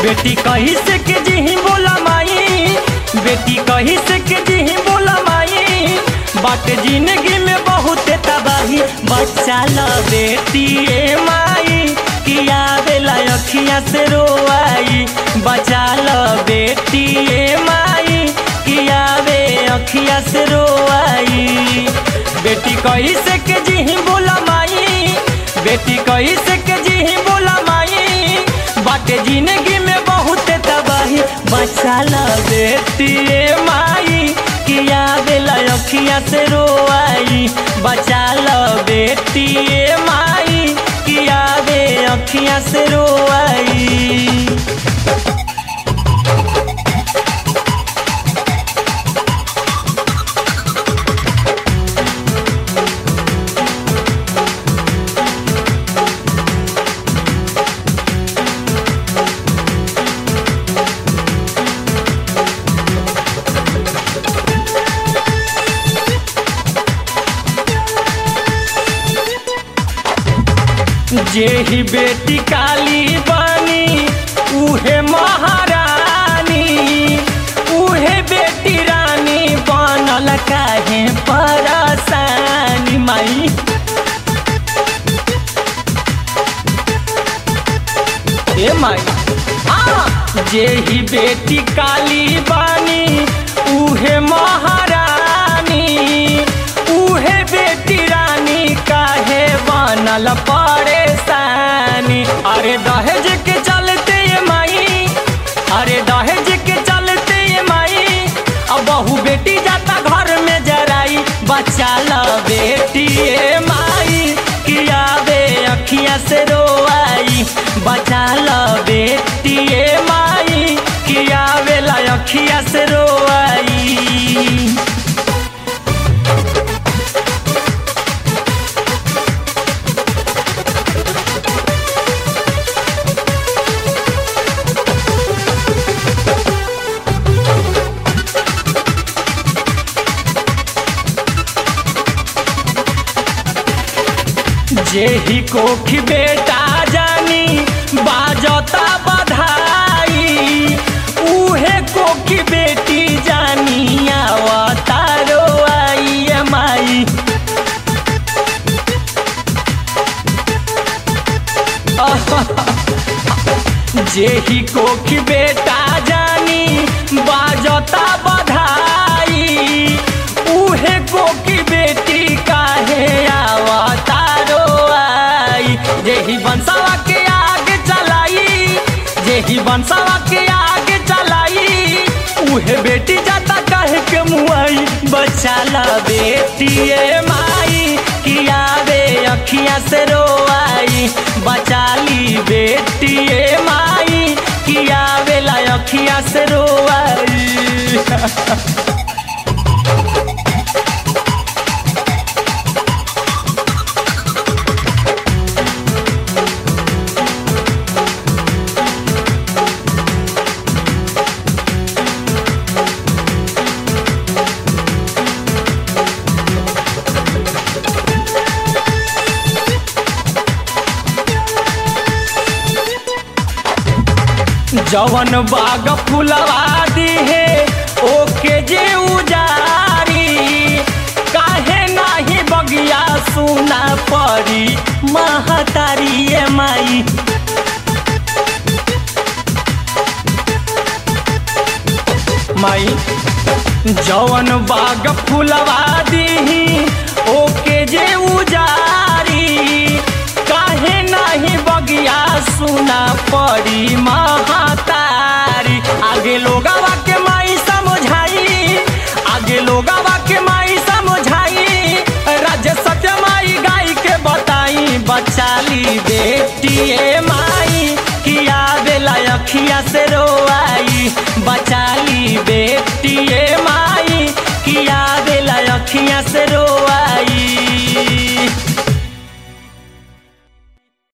बेटी कही से के जी बोला माई बेटी कही से के जी बोला माई बाट जिंदगी में बहुत तबाही बच्चा ल बेटी ए माई किया बेला अखियां से रोआई बचा ल बेटी ए माई किया बे अखियां से रोआई बेटी कही से के जी बोला माई बेटी कही से के जी बोला माई बाटे जिंदगी में बहुत तबाही बचा ल बेटी ए माई किया बेला अखियां से रोआई बचा ल बेटी ए माई किया बे अखियां से रोआई जेही बेटी काली बानी उहे महारानी उहे बेटी रानी बनल काहे परेशानी माई ए माई हाँ जेही बेटी काली बानी उहे महारानी उहे बेटी रानी काहे बनल परेशानी अरे दहेज के चलते ये माई अरे दहेज के चलते ये माई अब बहू बेटी जाता घर में जराई बच्चा ल बेटी ए माई किया बे अखियां से रोआई बचा ल बेटी ए माई किया बेला अखियां से रोआई जेही कोखी बेटा जानी बाजता बधाई उहे कोखी बेटी जानी आवतारो आई ए माई जेही कोखी बेटा जानी बाजता बधाई उहे कोकी बेटी काहे आवतारो आई जेही बंसवा के आगे चलाई जेही बंसवा के आगे चलाई उहे बेटी जाता काहे के मुआई बचा ला बेटी ए माई किया बे अखियां से रोआई बचा ली बेटी ए माई किया बेला अखियां से रोआई जवन बाग फुलवा दी है ओके जे उजारी काहे नाही बगिया सुना पड़ी महतारी ए माई माई जवन बाग फुलवा दी ओके जे उजारी काहे नाही बगिया सुना पड़ी महातारी आगे लोगवा के माई समझाई आगे लोगवा के माई समझाई राज्य सत्य माई गाय के बताई बचाली बेटी ए माई किया बेला अखिया से रोआई बचाली बेटी